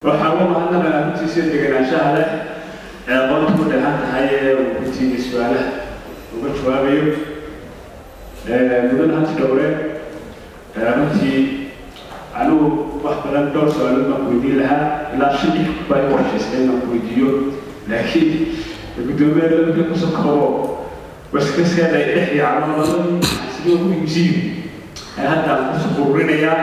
waxaa uga mahadnaqaa runtiisa deganaanshaha leh ee aqoonta ku dheehan tahay ee uu runtiida su-aalaha uga jawaabayo mudan hanti dhowre runtii anigu wax badan dhowr su-aalood baan ku weydiin lahaa ilaa shan dhif baa i qorshaysay inaan ku weydiiyo laakiin guddoomiyaha dalka kusoo koobo waskaseeda ay dhex yaacdo labadii sidoo ugu muhiimsiin ee hadda aan kusoo ururinayaa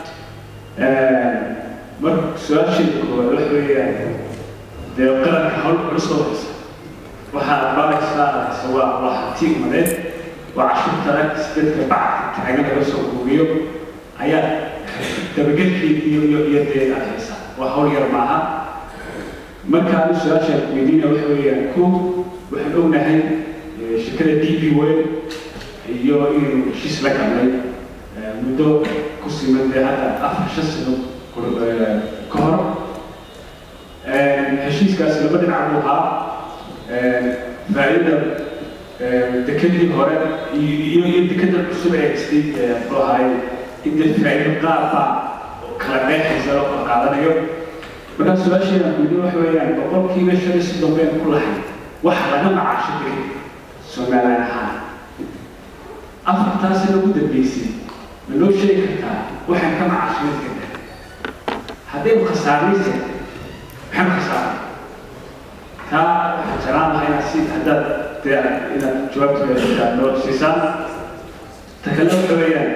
marka su-aasheeda koowaad waxa weeyaan dee qaranka hawl culus oo haysa waxaa baaraysaa waa waa hanti umadeed waa cashuurta dadka backa taagan laga soo guuriyo ayaa dabagelkeedii iyo iyo iyo dee aad haysaa waa hawl yar maaha markaan su-aashaan weydiina waxa weeyaan ko waxaan ognahay shirkada d b wel iyo inuu heshiis la galnay muddo ku siman dee hadda afar shan sano ka hor heshiiskaasi laba dhinac buu ahaa faa'iida dekadii hore iyo iyo dekada cusub ee haystay muxuu ahaay in dee faa'iido qaar baa kala dheexaysa loo kala qaadanayo markaa su-aasheeda weydiin waxa weeyaan boqolkiiba shan iyo soddon been ku lahay waxa laga macaasho dekada somaliland ahaan afartaasina ugu dambeysay ma noo sheegi kartaa waxaan ka macaashay dekada haddaynu khasaaraysa maxaan khasaaray taa waxaan jeclaan lahaa inaad si haddaad dee inaad jawaabta noo siisaan ta kale waxa weeyaan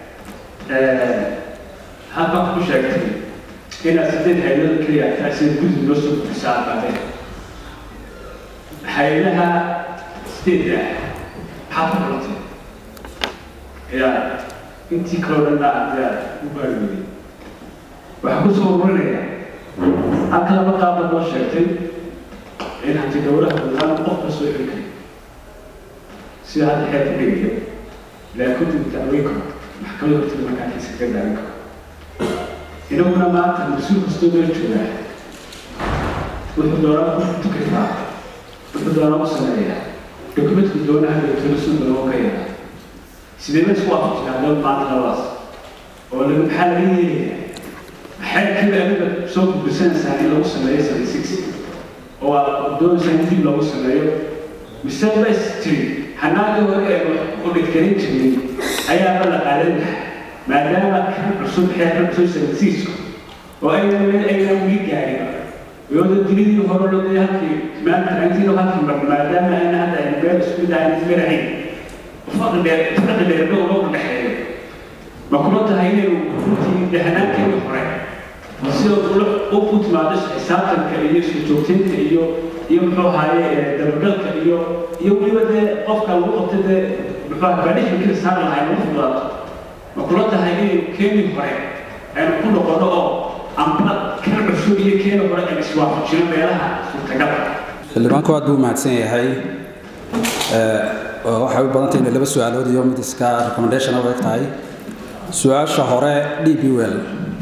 halkan ku sheegtay inaad sideed hay-adada keliya taasi gudub noo soo gudbisaa baadeen hay-adaha sideedda ah maxaad ku xulatay yaa intii kaloo dhan aad yaa u baarweeyey waxaan kusoo ururinayaa halka laba qaabad loo sheegtay in hanti dowlaha wadaan qofka soo xiri kari sida hadda xeer ku dhigayo laakiin dib dacweyn karo maxkamada hortida markaa kiisa ka daawan karo inaguna maanta mas-uul kastoo meel joogaa wuxuu doonaa ku tukrifaa wuxuu doonaa u sameeyaa dokumentku doonaha dowtona suuda loo ka yaraa sidee la isku waafajinaa doon maanta labadaas oo laga maxaa laga yeelayaa maxay kida adiga soo gudbisanaysaa in lagu sameeyo seventy six oo aad doonaysaa in dib loogu sameeyo mise bas tiri hanaagii hore ee udhigkarin jiray ayaaba la qaadan lahaa maadaama kan cusub xeerka cusub seventy sixku oo ayna meel ayna wili gaarin iyadoo dilidii hore lodee halkii maanta antiino halkii mar maadaama ayna hadda ayna meel isku dahayn ismarahayn faqi dheer faqi dheer dhow loo dhexeeyo ma kula tahay inaynu runtii dehanaankeedii hore sida u ku timaado xisaabtanka iyo isku joogtaynta iyo iyo muxuu ahaaye dabagalka iyo iyo weliba dee qofka lagu qabta dee muxuu ahaa baadhixi kala saari lahay lagu fudaato ma kula tahay inaynu keenii hore aynu ku noqono oo amba kan cusub iyo keeni hore aynu iswaafajino meelaha suurtagalka xildhibaanku aad buu mahadsan yahay waxay u badantay inay laba su-aalood iyo mid iska recommendation u eg tahay su-aasha hore d b well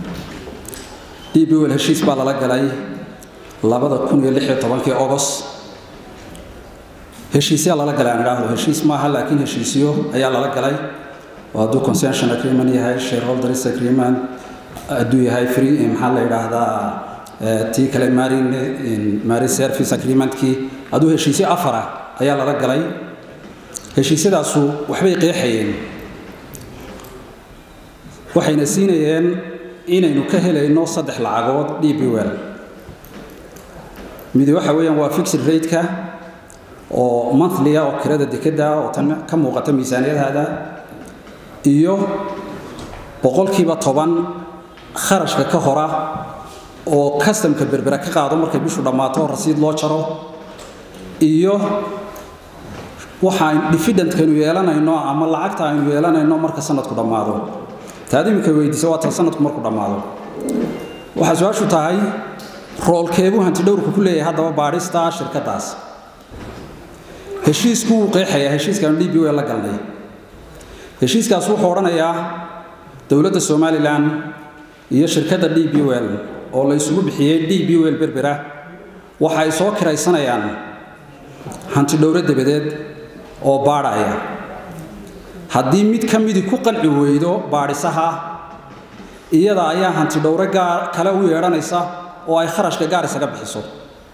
d b well heshiis baa lala galay labada kun iyo lix iyo tobankii august heshiisyaa lala galay aan idhaahdo heshiis maaha laakiin heshiisyo ayaa lala galay oo hadduu concession agreement yahay shareholders agreement hadduu yahay free maxaa la yidhaahdaa tii kale marin marin service agreementkii hadduu heshiisyo afar ah ayaa lala galay heshiisyadaasu waxbay qeexayeen waxayna siinayeen inaynu ka helayno saddex lacagood d b well midi waxa weeyaan waa fixed rate-ka oo monthly-a oo kirada dekeda oo tan ka muuqata miisaaniyadaada iyo boqolkiiba toban kharashka ka hora oo customka berbera ka qaado markay bishu dhammaato rasiid loo jaro iyo waxaan difidentkaynu yeelanayno ama lacagta aynu yeelanayno marka sanadku dhammaado taad iminka weydiisa waa tan sanadku markuu dhammaado waxaa su-aashu tahay roolkeebuu hantidhowrku ku leeyahay haddaba baadhista shirkadaas heshiisku wuu qeexayaa heshiiskaanu d b wel la galnay heshiiskaas wuxuu odhanayaa dowladda somalilan iyo shirkadda d b wel oo la isugu bixiyey d b wel berbera waxa ay soo kiraysanayaan hantidhowro dabadeed oo baadhaya haddii mid ka midii ku qanci weydo baadhisaha iyada ayaa hantidhowro gaar kale u yeedhanaysa oo ay kharashka gaar isaga bixiso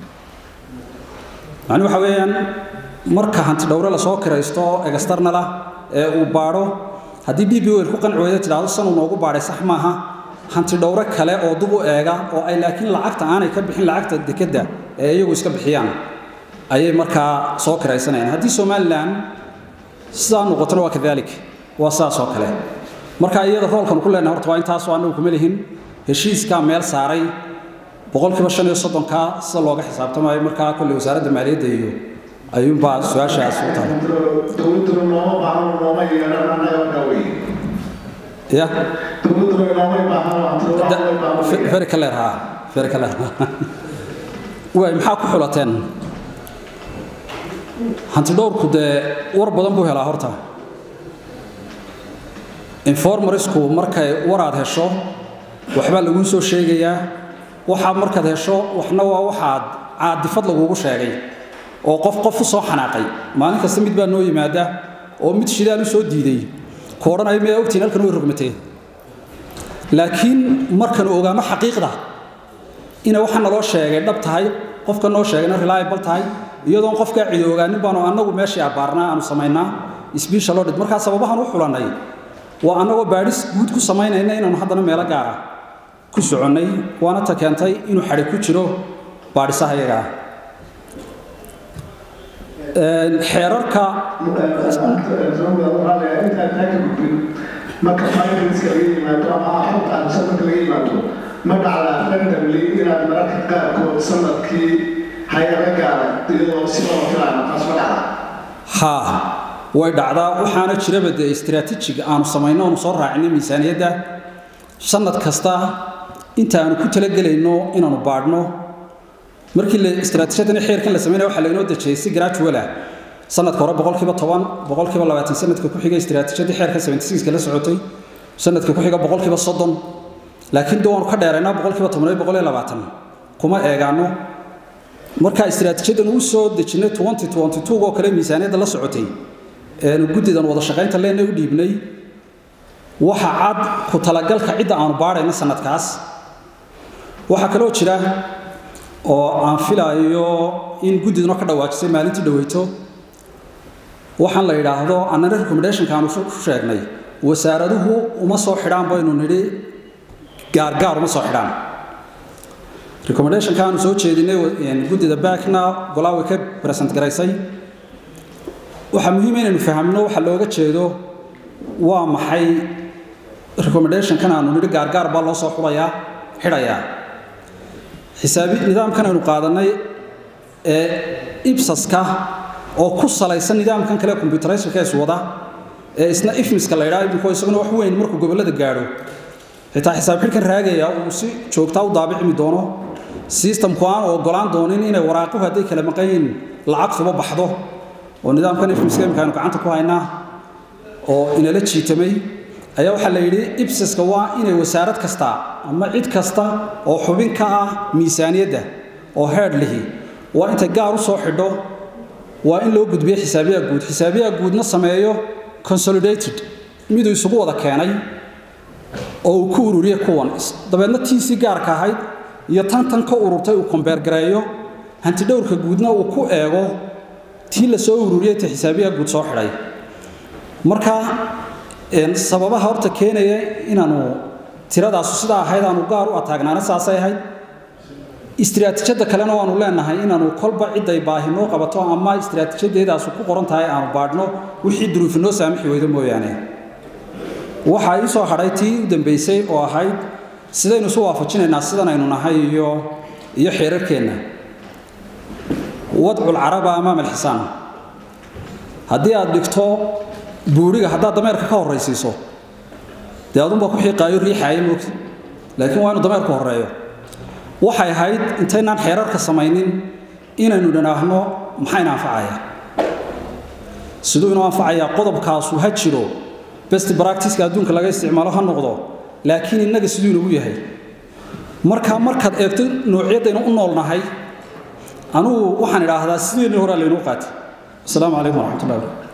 macni waxa weeyaan marka hanti dhowre lasoo kiraysto externala ee uu baadho haddii d b wel ku qanci weyda tidhaahdo sanuu noogu baadhay sax maaha hanti dhowre kale oo dub u eega oo ay laakiin lacagta aanay ka bixin lacagta dekedda ee iyagu iska bixiyaan ayay markaa soo kiraysanayaan haddii somalilan sidaa noqotona waa kadalik waa sidaas oo kale marka iyada roolkan ku leenahay horta waa intaasoo annagu kuma lihin heshiiskaa meel saaray boqolkiiba shan iyo soddonkaa sida looga xisaabtamayo markaa kolley wasaaradda maaliyadda iyo ayuunbaa su-aashaas u tahay dowladduna nooma baahno nooma yeelan annaga markaa wey ya dowladduna noomay baahno antiroomay baahno very clear ha very clear waay maxaa ku xulateen hanti dhowrku dee war badan buu helaa horta informarisku markay waraad hesho waxbaa laguu soo sheegayaa waxaa markaad hesho waxna waa waxaad caadifad lagugu sheegay oo qof qof u soo xanaaqay maalin kasta mid baa noo yimaada oo mid shidaal u soo diiday ku odhanaya miyaa ogtiin halkan way rogmatee laakiin markanu ogaano xaqiiqda ina waxa naloo sheegay dhab tahay qofka noo sheegayna reliable tahay iyadoon qofkaa cidi ogaanin baanu annagu meeshii abbaarnaa aanu samaynaa special audit markaa sababahan u xulannay waa annagoo baadhis guud ku samaynayna inaanu haddana meelo gaara ku soconnay waana ta keentay inuu xadhi ku jiro baadhisaha iyagaa xeerarka marka finanska laga yimaado ama xogta arsan marka laga yimaado ma dhacda randomly inaad mararka qaarkood sanadkii hay-ada gaara iyadoo si loo filaana taas ma dhacda haa way dhacdaa waxaana jiraba dee istaraatiijig aanu samayno aanu soo raacinay miisaaniyadda sanad kasta inta aanu ku talagelayno inaanu baadhno markii la istaraatiijyadan xeerkan la sameynaya waxaa laynoo dejiyey si gradual ah sanadka hore boqolkiiba toban boqolkiiba labaatan sanadka ku xiga istaraatiijyadii xeerka seventy sixka la socotay sanadka ku xiga boqolkiiba soddon laakiin dee waanu ka dheeraynaa boqolkiiba toban iyo boqol iyo labaatan kuma eegaano marka istaraatiijiyadan uu soo dejinay twenty twenty two oo kale miisaaniyadda la socotay eenu guddidan wada shaqaynta leenna u dhiibnay waxa cad ku talagalka cidda aanu baadhayno sanadkaas waxaa kaloo jira oo aan filaayo in guddiduna ka dhawaajisay maalintii dhaweyto waxaan la yidhaahdo annana recommendationka aanu ku sheegnay wasaaraduhu uma soo xidhaan baynu nidhi gaargaar uma soo xidhaan recommendationka aanu soo jeedinay guddida backna golaa way ka present garaysay waxaa muhiima inaynu fahamno waxa looga jeedo waa maxay recommendationkan aanu nidhi gaargaar baa loo soo xulayaa xidhayaa xisaabi nidaamkan aynu qaadanay ee ibsaska oo ku salaysan nidaamkan kale computerizerka is wada ee isna ifmiska la yidhaha iminku isaguna wax weyn markuu gobollada gaadho xitaa xisaab xidhkan raagaya uu si joogtaa u daabicmi doono systemku aan ogolaan doonin inay waraaquhu hadday kala maqan yihiin lacagtuba baxdo oo nidaamkan ifmiska imika aynu gacanta ku haynaa oo inala jiitamay ayaa waxaa la yidhi ibsaska waa inay wasaarad kasta ama cid kasta oo xubin ka ah miisaaniyadda oo heer lihi waa intay gaar u soo xidho waa in loo gudbiyo xisaabiyaha guud xisaabiyaha guudna sameeyo consolidated miduu isugu wada keenay oo uu ku ururiye kuwan dabeedna tiisii gaarka ahayd iyo tan tan ka ururtay uu kombeergareeyo hantidhowrka guudna uu ku eego tii la soo ururiyey ta xisaabiyaha guud soo xidhay marka sababaha horta keenaya inaanu tiradaasu sidaa ahayd aanu gaar u ataagnaana saasay ahayd istiraatiijyada kalena waanu leenahay inaanu kolba ciday baahi noo qabato ama istiraatiijadeedaasu ku qoran tahay aanu baadhno wixii duruufi noo saamixi weydo mooyaane waxaa ii soo hadhay tii u dambaysay oo ahayd sidaynu isu waafajinaynaa sidan aynu nahay iyo iyo xeerarkeenna wadcu lcaraba amaam alxisaan haddii aad dhigto buuriga haddaad dameerka ka horraysiiso dee adunbaa ku xiiqaayo riixaaya moogta laakiin waa inu dameerku horreeyo waxay ahayd intaynaan xeerarka samaynin inaynu dhanaahno maxayna anfacaya siduu inuu anfacayaa qodobkaasu ha jiro best practiceka adduunka laga isticmaalo ha noqdo laakiin innaga siduu inagu yahay marka markaad eegto noocyadaynu u noolnahay anugu waxaan idhaahdaa sideennii horaa laynuu qaatay asalaamu calaykum waraxmatullahi wabarakatu